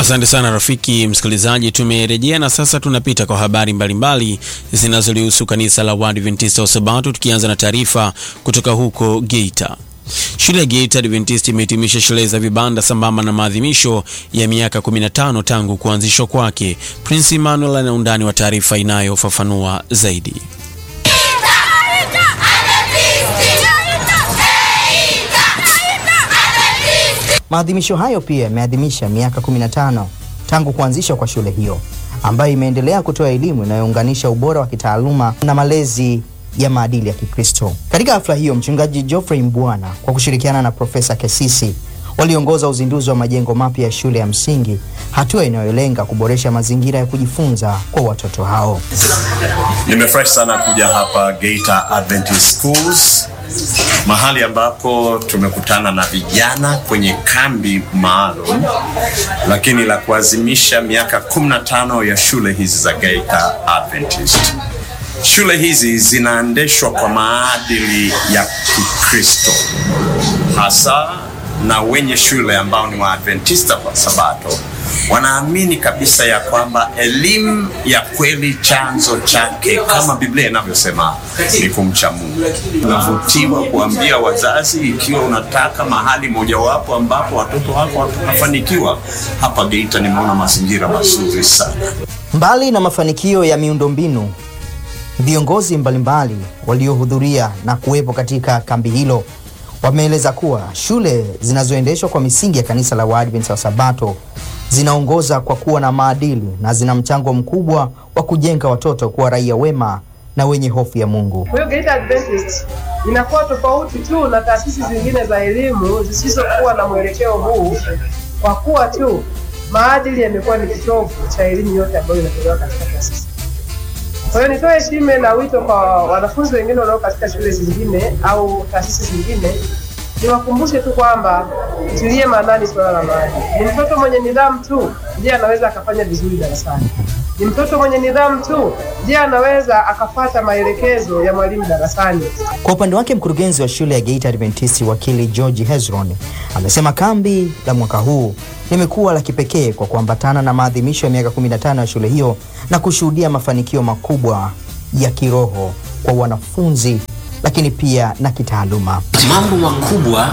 Asante sana rafiki msikilizaji, tumerejea na sasa tunapita kwa habari mbalimbali zinazolihusu kanisa la Waadventista wa Sabato, tukianza na taarifa kutoka huko Geita. Shule ya Geita Adventist imehitimisha sherehe za vibanda sambamba na maadhimisho ya miaka 15 tangu kuanzishwa kwake. Prince Emmanuel ana undani wa taarifa inayofafanua zaidi. Maadhimisho hayo pia yameadhimisha miaka 15 tangu kuanzishwa kwa shule hiyo ambayo imeendelea kutoa elimu inayounganisha ubora wa kitaaluma na malezi ya maadili ya Kikristo. Katika hafla hiyo, mchungaji Geoffrey Mbwana kwa kushirikiana na Profesa Kesisi waliongoza uzinduzi wa majengo mapya ya shule ya msingi, hatua inayolenga kuboresha mazingira ya kujifunza kwa watoto hao. Nimefurahi sana kuja hapa Geita Adventist Schools, mahali ambapo tumekutana na vijana kwenye kambi maalum, lakini la kuadhimisha miaka 15 ya shule hizi za Geita Adventist. Shule hizi zinaendeshwa kwa maadili ya Kikristo hasa na wenye shule ambao ni Waadventista wa Sabato wanaamini kabisa ya kwamba elimu ya kweli chanzo chake kama Biblia inavyosema ni kumcha Mungu. Unavutiwa kuambia wazazi, ikiwa unataka mahali mojawapo ambapo watoto wako watafanikiwa, hapa Geita nimeona mazingira mazuri sana. Mbali na mafanikio ya miundombinu, viongozi mbalimbali waliohudhuria na kuwepo katika kambi hilo wameeleza kuwa shule zinazoendeshwa kwa misingi ya kanisa la Waadventista wa Sabato zinaongoza kwa kuwa na maadili na zina mchango mkubwa wa kujenga watoto kuwa raia wema na wenye hofu ya Mungu. Kwa hiyo Geita Adventist inakuwa tofauti tu na taasisi zingine za elimu zisizokuwa na mwelekeo huu, kwa kuwa tu maadili yamekuwa ni kitovu cha elimu yote ambayo inatolewa katika taasisi. Kwa hiyo nitoe shime na wito kwa wanafunzi wengine wanao katika shule zingine au taasisi zingine, niwakumbushe tu kwamba tilie maanani swala la maadili. Ni mtoto mwenye nidhamu tu ndiye anaweza akafanya vizuri darasani. Ni mtoto mwenye nidhamu tu ndiye anaweza akafata maelekezo ya mwalimu darasani. Kwa upande wake, mkurugenzi wa shule ya Geita Adventist wakili George Hezron amesema kambi la mwaka huu limekuwa la kipekee kwa kuambatana na maadhimisho ya miaka 15 ya shule hiyo na kushuhudia mafanikio makubwa ya kiroho kwa wanafunzi, lakini pia na kitaaluma. Mambo makubwa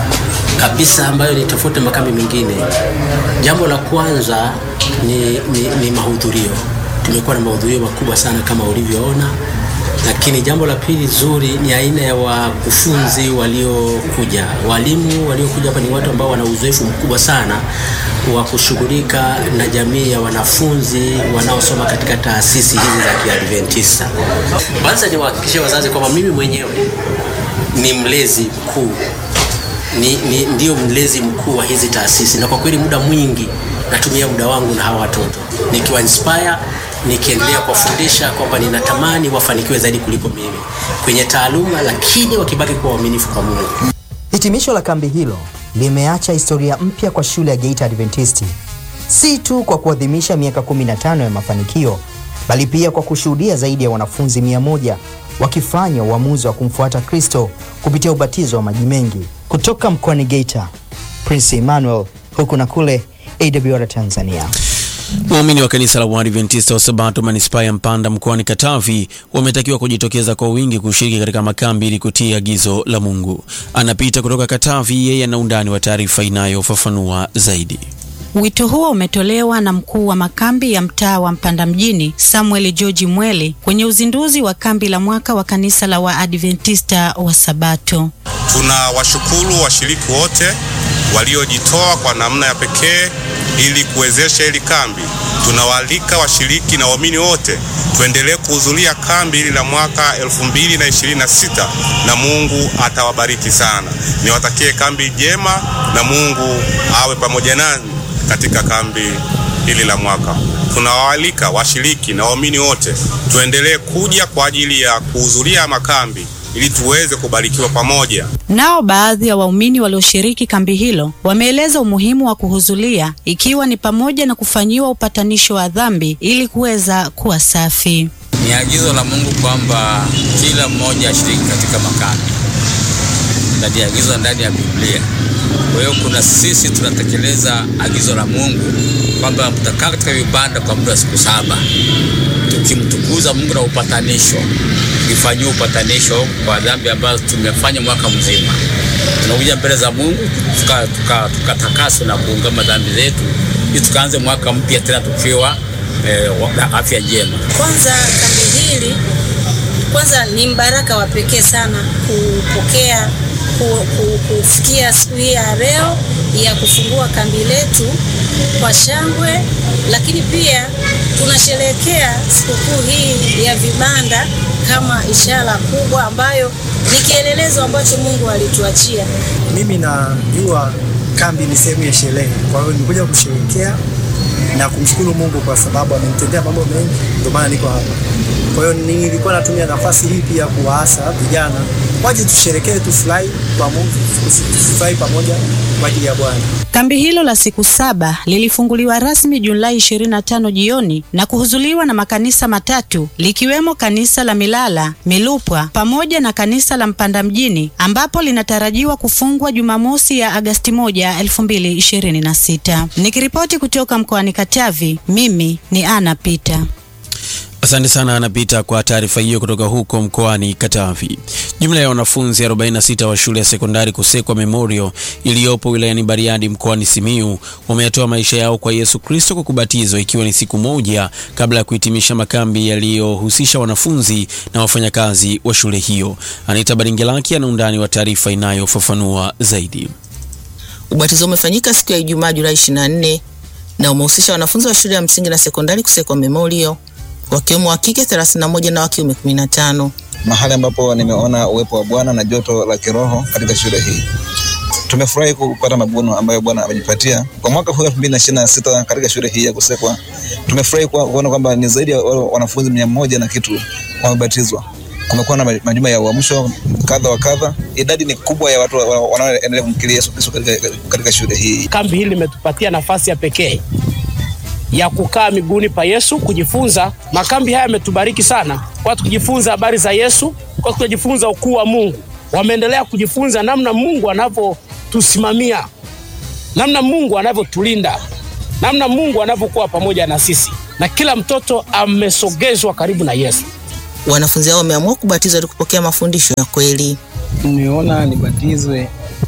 kabisa ambayo ni tofauti na makambi mengine. Jambo la kwanza ni, ni, ni mahudhurio. Tumekuwa na mahudhurio makubwa sana kama ulivyoona, lakini jambo la pili zuri ni aina ya wakufunzi waliokuja. Walimu waliokuja hapa ni watu ambao wana uzoefu mkubwa sana wa kushughulika na jamii ya wanafunzi wanaosoma katika taasisi hizi za Kiadventista. Kwanza niwahakikishie wazazi kwamba mimi mwenyewe ni mlezi mkuu ni, ni, ndio mlezi mkuu wa hizi taasisi, na kwa kweli muda mwingi natumia muda wangu na hawa watoto nikiwa inspire, nikiendelea kuwafundisha kwamba ninatamani wafanikiwe zaidi kuliko mimi kwenye taaluma, lakini wakibaki kuwa waaminifu kwa Mungu. Hitimisho la kambi hilo limeacha historia mpya kwa shule ya Geita Adventist, si tu kwa kuadhimisha miaka 15 ya mafanikio, bali pia kwa kushuhudia zaidi ya wanafunzi mia moja wakifanya uamuzi wa kumfuata Kristo kupitia ubatizo wa maji mengi. Kutoka mkoani Geita, Prince Emmanuel, huku na kule, AWR Tanzania. Waumini wa kanisa la Waadventista wa Sabato manispaa ya Mpanda mkoani Katavi wametakiwa kujitokeza kwa wingi kushiriki katika makambi ili kutii agizo la Mungu. Anapita kutoka Katavi, yeye ana undani wa taarifa inayofafanua zaidi. Wito huo umetolewa na mkuu wa makambi ya mtaa wa Mpanda mjini Samuel George Mwele kwenye uzinduzi wa kambi la mwaka wa kanisa la Waadventista wa Sabato. Tuna washukuru washiriki wote waliojitoa kwa namna ya pekee ili kuwezesha hili kambi. Tunawaalika washiriki na waamini wote tuendelee kuhudhuria kambi hili la mwaka 2026 na Mungu atawabariki sana. Niwatakie kambi jema na Mungu awe pamoja nanyi katika kambi hili la mwaka. Tunawaalika washiriki na waamini wote tuendelee kuja kwa ajili ya kuhudhuria makambi ili tuweze kubarikiwa pamoja. Nao baadhi ya waumini walioshiriki kambi hilo wameeleza umuhimu wa kuhudhuria ikiwa ni pamoja na kufanyiwa upatanisho wa dhambi ili kuweza kuwa safi. Ni agizo la Mungu kwamba kila mmoja ashiriki katika makambi, na ni agizo ndani ya Biblia. Kwa hiyo kuna sisi tunatekeleza agizo la Mungu kwamba mtakaa katika vibanda kwa muda wa siku saba tukimtukuza Mungu na upatanisho, tukifanyia upatanisho kwa dhambi ambazo tumefanya mwaka mzima. Tunakuja mbele za Mungu tukatakaswa tuka, tuka na kuungama dhambi zetu ili tukaanze mwaka mpya tena tukiwa eh, afya njema. Kwanza kambi hili kwanza ni mbaraka wa pekee sana kupokea kufikia siku hii ya leo ya kufungua kambi letu kwa shangwe, lakini pia tunasherehekea sikukuu hii ya vibanda kama ishara kubwa ambayo ni kielelezo ambacho Mungu alituachia. Mimi najua kambi ni sehemu ya sherehe, kwa hiyo nimekuja kusherehekea na kumshukuru Mungu kwa sababu amenitendea mambo mengi, ndio maana niko hapa. Kwa hiyo nilikuwa natumia nafasi hii pia kuwaasa vijana waje tusherekee, tufurahi pamoja, tufurahi pamoja kwa ajili ya Bwana. Kambi hilo la siku saba lilifunguliwa rasmi Julai 25 jioni na kuhudhuriwa na makanisa matatu likiwemo kanisa la Milala, Milupwa pamoja na kanisa la Mpanda mjini ambapo linatarajiwa kufungwa Jumamosi ya Agasti 1, 2026. Nikiripoti kutoka mkoani Katavi, mimi ni Ana Pita. Asante sana anapita kwa taarifa hiyo kutoka huko mkoani Katavi. Jumla ya wanafunzi 46 wa shule ya sekondari Kusekwa Memorial iliyopo wilayani Bariadi mkoani Simiyu wameyatoa maisha yao kwa Yesu Kristo kwa kubatizwa ikiwa ni siku moja kabla ya kuhitimisha makambi yaliyohusisha wanafunzi na wafanyakazi wa shule hiyo. Anita Baringelaki ana undani wa taarifa inayofafanua zaidi. Ubatizo umefanyika siku ya Ijumaa Julai 24 na umehusisha wanafunzi wa shule ya msingi na sekondari Kusekwa Memorial wakiwemo wa kike 31 na wa kiume 15. Mahali ambapo nimeona uwepo wa Bwana na joto la kiroho katika shule hii. Tumefurahi kupata mavuno ambayo Bwana amejipatia kwa mwaka huu 2026 katika shule hii ya Kusekwa. Tumefurahi kuona kwamba ni zaidi ya wanafunzi mia moja na kitu wamebatizwa. Kumekuwa na majuma ya uamsho kadha wa kadha. Idadi ni kubwa ya watu wanaoendelea kumkiria Yesu Kristo katika, katika shule hii. Kambi hili limetupatia nafasi ya pekee ya kukaa miguuni pa Yesu kujifunza. Makambi haya yametubariki sana, watu kujifunza habari za Yesu, kwa kujifunza ukuu wa Mungu. Wameendelea kujifunza namna Mungu anavyotusimamia, namna Mungu anavyotulinda, namna Mungu anavyokuwa pamoja na sisi, na kila mtoto amesogezwa karibu na Yesu. Wanafunzi hao wameamua kubatizwa ili kupokea mafundisho ya kweli. Nimeona nibatizwe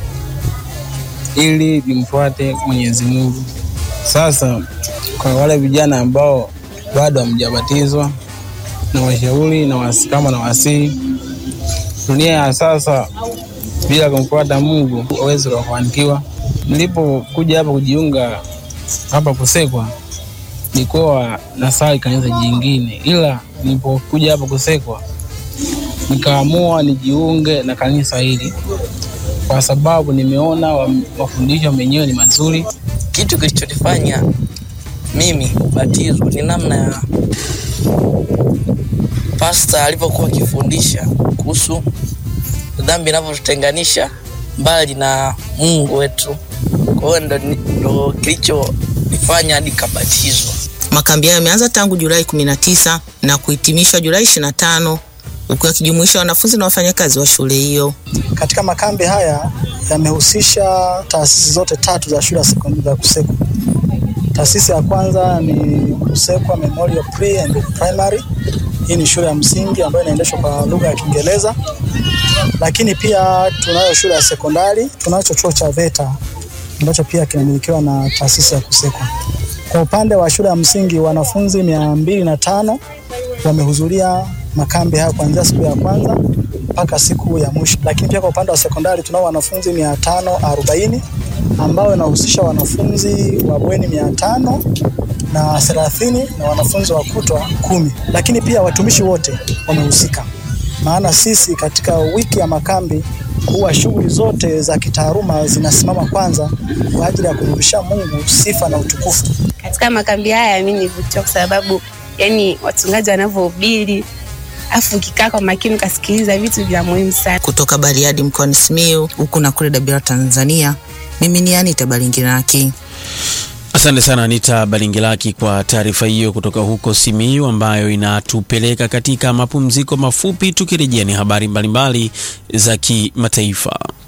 ili nimfuate Mwenyezi Mungu. Sasa kwa wale vijana ambao bado hamjabatizwa, na washauri na wasikama na wasii, dunia ya sasa bila kumfuata Mungu hawezi kufanikiwa. Nilipokuja hapa kujiunga hapa Kusekwa, nilikuwa nasali kanisa jingine, ila nilipokuja hapa Kusekwa nikaamua nijiunge na kanisa hili kwa sababu nimeona mafundisho menyewe ni mazuri. Kitu kilichonifanya mimi kubatizwa ni namna ya pasta alivyokuwa akifundisha kuhusu dhambi inavyotutenganisha mbali na Mungu wetu. Kwa hiyo ndo, ndo kilichonifanya hadi kabatizwa. Makambi hayo yameanza tangu Julai 19 na kuhitimishwa Julai 25 huku yakijumuisha wanafunzi na wafanyakazi wa shule hiyo. Katika makambi haya yamehusisha taasisi zote tatu za shule ya sekondari ya Kusekwa. Taasisi ya kwanza ni Kusekwa Memorial Pre and Primary. Hii ni shule ya msingi ambayo inaendeshwa kwa lugha ya Kiingereza, lakini pia tunayo shule ya sekondari, tunacho chuo cha VETA ambacho pia kinamilikiwa na taasisi ya Kusekwa. Kwa upande wa shule ya msingi wanafunzi mia mbili na tano wamehudhuria makambi haya kuanzia siku ya kwanza mpaka siku ya mwisho. Lakini pia kwa upande wa sekondari tunao wanafunzi mia tano arobaini ambao inahusisha wanafunzi wa bweni mia tano na thelathini na wanafunzi wa kutwa kumi. Lakini pia watumishi wote wamehusika, maana sisi katika wiki ya makambi huwa shughuli zote za kitaaluma zinasimama kwanza kwa ajili ya kumrudishia Mungu sifa na utukufu. Katika makambi haya mimi nivutiwa kwa sababu yani wachungaji wanavyohubiri afu ukikaa kwa makini ukasikiliza vitu vya muhimu sana. Kutoka Bariadi mkoani Simiyu huku na kule Dabira Tanzania, mimi ni Anita Balingiraki. Asante sana Anita Balingilaki kwa taarifa hiyo kutoka huko Simiyu ambayo inatupeleka katika mapumziko mafupi. Tukirejea ni habari mbalimbali za kimataifa.